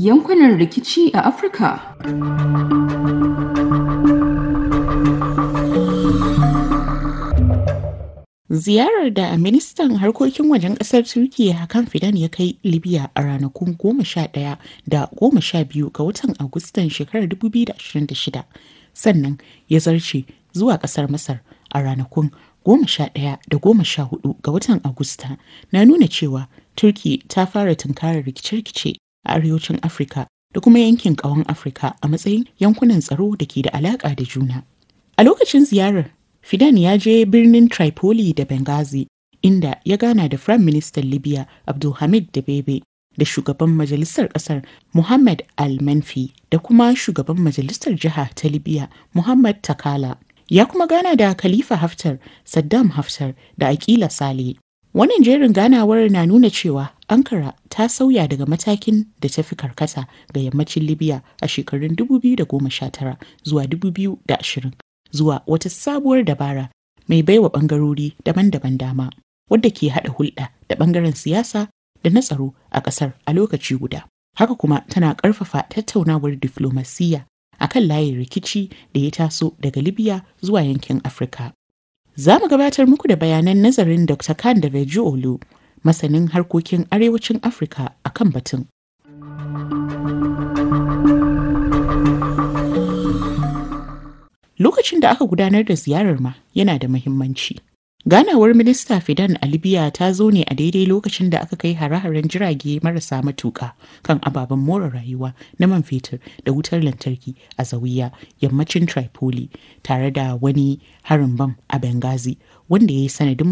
yankunan rikici a Afirka. Ziyarar da ministan harkokin wajen ƙasar Turkiyya Hakan Fidan ya kai Libya a ranakun goma sha ɗaya da goma sha biyu ga watan Agustan shekarar 2026 sannan ya zarce zuwa ƙasar Masar a ranakun goma sha ɗaya da goma sha hudu ga watan Agusta na nuna cewa Turki ta fara tunkarar rikice-rikice a arewacin Afirka da kuma yankin ƙawon Afirka a matsayin yankunan tsaro da ke da alaƙa da juna. A lokacin ziyarar Fidan ya je birnin Tripoli da Benghazi inda ya gana da Firayim Ministan Libya Abdulhamid Dabebe da shugaban majalisar ƙasar Muhammad Al-Manfi da kuma shugaban majalisar jiha ta Libya Muhammad Takala. Ya kuma gana da Khalifa Haftar, Saddam Haftar da Akila Sale. Wannan jerin ganawar na nuna cewa Ankara ta sauya daga matakin da ta fi karkata ga yammacin Libya a shekarun 2019 zuwa 2020. zuwa wata sabuwar dabara mai baiwa bangarori daban-daban dama wadda ke haɗa hulɗa da ɓangaren siyasa da na tsaro a ƙasar a lokaci guda. Haka kuma tana ƙarfafa tattaunawar diflomasiyya a kan layin rikici da ya taso daga Libya zuwa yankin Afirka. Za mu gabatar muku da bayanan nazarin Dr. Khan da Olu, masanin harkokin arewacin Afirka a kan batun. Lokacin da aka gudanar da ziyarar ma yana da muhimmanci. Ganawar Minista Fidan a Libya ta zo ne a daidai lokacin da aka kai hare-haren jirage marasa matuƙa kan ababen more rayuwa na man fetur da wutar lantarki a Zawiya, yammacin Tripoli, tare da wani harin bam a Benghazi wanda ya yi sanadin